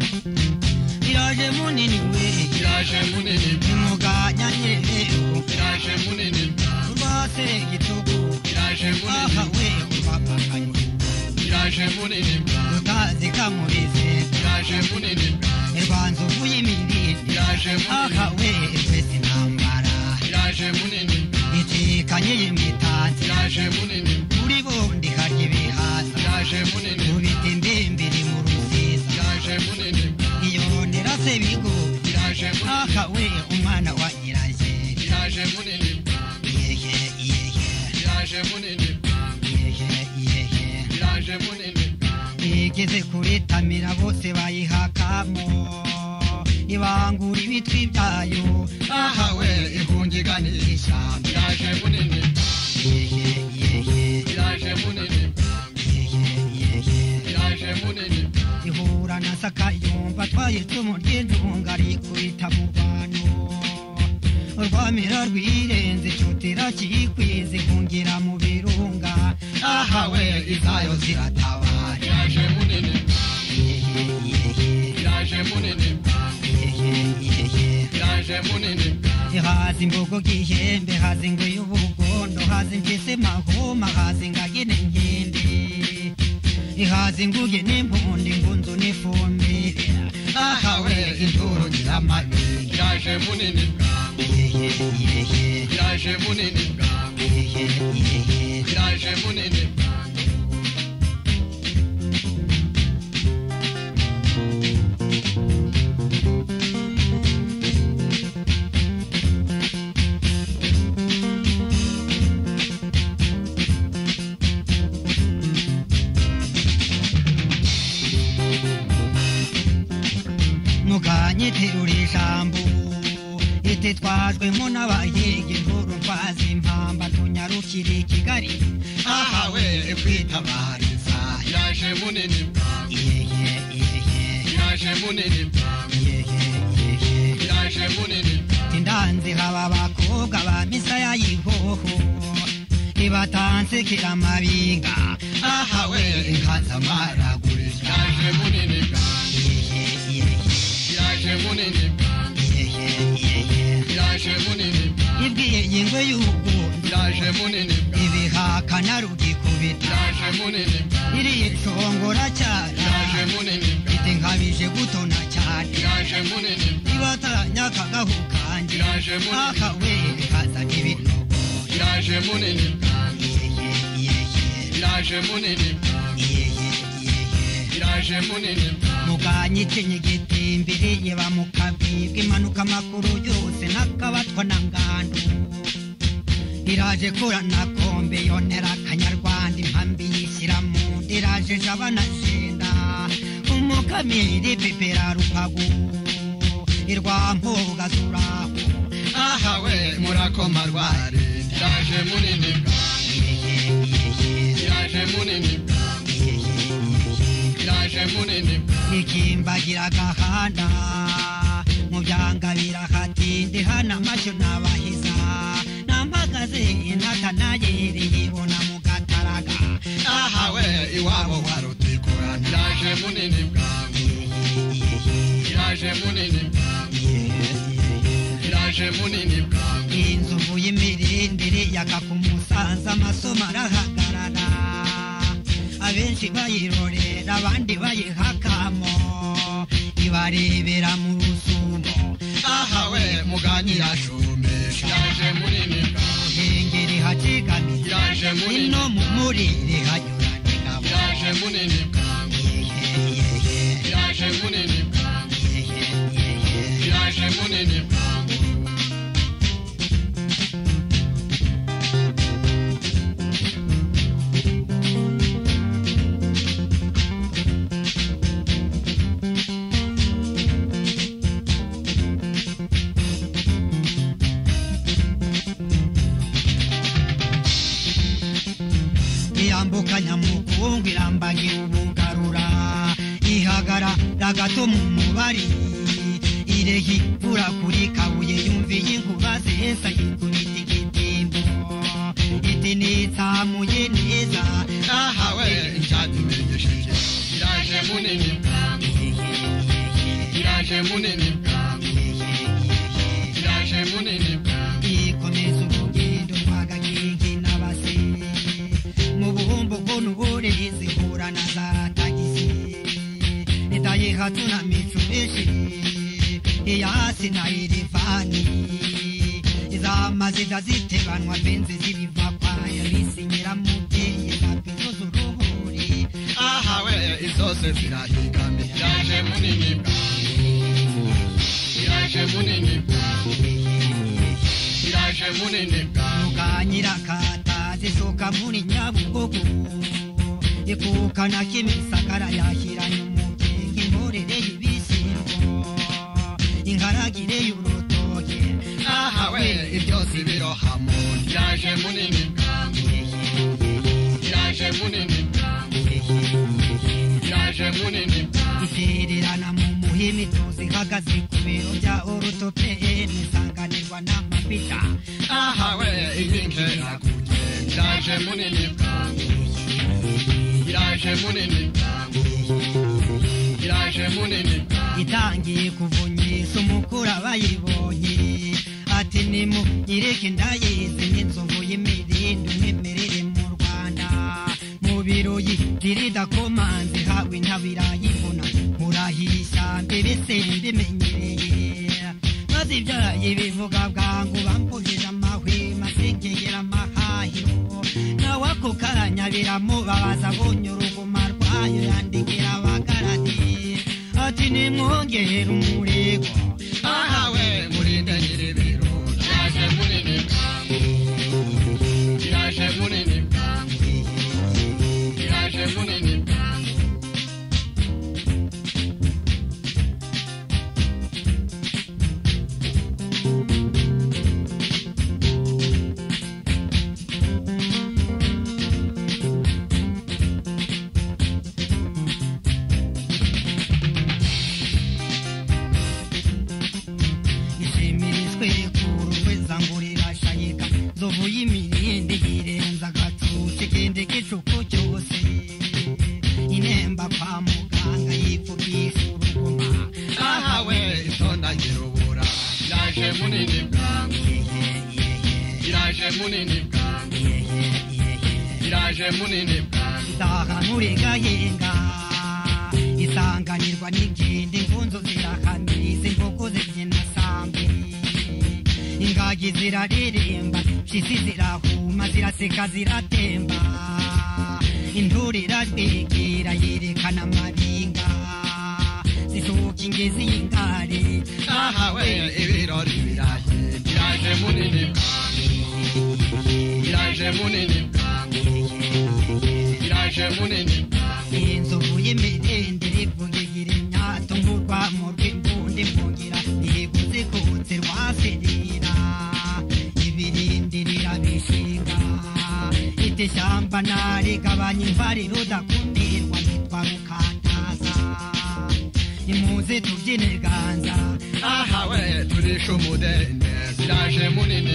Iraje munini we iraje munini umuganya nyine iraje munini rwase igitugu iraje munini aha we umapakanye iraje munini utazi kamurize iraje munini ibanza uvuye imirindi iraje munini aha we epesi ntambara iraje munini icikanye y'imitanzi iraje munini kuri bundi harya ibihaza iraje munini ubita imbimbiri mu ruziza iraje munini iyondera se bigo iraje munini aha we umwana wa nyiranje iraje munini yehe yehe iraje munini yehe yehe iraje munini igeze kuri tamira bose bayihakamo ibangura ibitwi byayo aha we ihungigana ishyamba iraje munini yehe yehe iraje munini yehe yehe iraje munini ihura na saka yumva atwaye icumu ry'injunga rikubita mu bantu urwamira rwirenze icyotera kiyikwiza ihungira mu birunga aha we izayo ziratabara iraje munini yehe yehe iraje munini iraje munini hazi imbogo gihembe hazi ngo y'ubugondo hazi mfise mahoma hazi ngagine nkende ihazi nguge n'impundi ngunzu n'ifumbire aha we induru ngira amabiri iraje munini yehe yehe iraje munini yehe yehe iraje munini mukanyiterura ijambo ititwajwemo n'abahiga inkuru mfazi impamba tunyarukire i kigali aha we kwitabariza iraje munini yehe yehe iraje munini yehe yehe iraje munini indanze haba abakobwa ba misaya y'ihoho ibatanze kiramabinga aha we inkanzamaragurira iraje munini yehe yehe iraje munini yehe yehe iraje munini ibwiye ingwe y'ubugondo iraje munini ibihaka narugikubita iraje munini iriye congora cyara iraje munini ite nkabije gutona cyane iraje munini ibatanya akagahu kanjye iraje munini aka we kaza n'ibinogo iraje munini yehe yehe iraje munini yehe yehe iraje munini mukanyitinye igitimbiriye bamukabibwa impanuka amakuru yose n'akabatwa na ngandu iraje kura na kombe yonera akanyarwanda impambi yishyira mu nda iraje jaba na jenda umukamiri pepera rukagu irwambuga zuraho aha we murakoma rwari iraje munini iraje munini iraje munini ikimbagira agahanda mu byanga birahatinde hana amashyo n'abahiza nampagaze intata nayereye ibona mu gataraga aha we iwabo warutegurana iraje munini iraje munini iraje munini inzovu y'imirindire yaga ku musanza amasomo arahagarara abenshi bayirorera abandi bayihakamo ibarebera mu rusumo aha we muganyira shumisha iraje munini ihengeri hacigamye iraje munini ino mu murire hanyura n'ingabo iraje munini Yehe, yehe, iraje munini yehe, yehe. iraje munini iyambuka nyamukungu irambagira ubugarura ihagarara gato mu mubari irehi kuri kabuye yumviye inkuba zesa yikubita igitimbo itsamuye neza ahawe icyadumenyesheje iraje munini iraje munini iraje munini ikomeza urugendo rwa gagenge n'abase mu buhumbuko n'ubure zihura na za tagisi leta yihatu na mitsubishi iyasi na irivani izamazida zitebanwa benzi zibiva kwa yarisi nyiramubyeyi na pizozo uruhuri ahawe izose zirahigame iraje munini iraje munini iraje munini mukanyirakata zisoka muri nyabugogo ikukana k'imisagara yahiranye umugenga imborere y'ibishyimbo inkaragire y'urutoke ahawe ibyose birohamo iraje munini iraje munini iraje munini itererana mu muhima itozi ihagaze ku biro bya orutopeni isanganirwa n'amapita ahawe impinge irakuye iraje munini iraje munini iraje munini itangiye kuvunyisa umukuru abayibonye ati nimugireke ndayizi n'inzovu y'imirindu mwemerere mu rwanda mu biroyi zirida komanzi hawe ntabirayibona murahisha mbere se mbimenyereye bazibyaye bivuga bwangu bambuhije amahwema sengegera amahahiro nawe ako karanya biramubabaza abonye uruguma rwayo yandikira abagaradi ati nimwongere umurego ahawe murinde nyiribiro iraje munini iraje munini iraje munini ishimirizwe ku rubeza ngo rirashayika nzovu y'imirindi yirenza agatutsi kende k'icuku cyose inemba kwa muganga yipfukisha uruguma ahawe itonda nyirubura iraje munini iraje munini iraje munini isaha nturegayenga isanganirwa n'ingende ingunzo zirahamiriza inkoko zibyina sambe ingagi zirareremba mpyisi zirahuma ziraseka ziratemba intore irarwegera yerekana amabinga zisohoka ingezi y'ingare ahawe ibirori biraye iraje munini iraje munini iraje munini inzovu y'imidendere bwongegera imyato nk'urwamo rw'imbundi mbongera iheguze kutse rwaserera ibirindirira bishinga ite shyamba narigabanya imvari rudakumirwa nitwa rukantaza imuze tubyine ganza ahawe turisha umudende iraje munini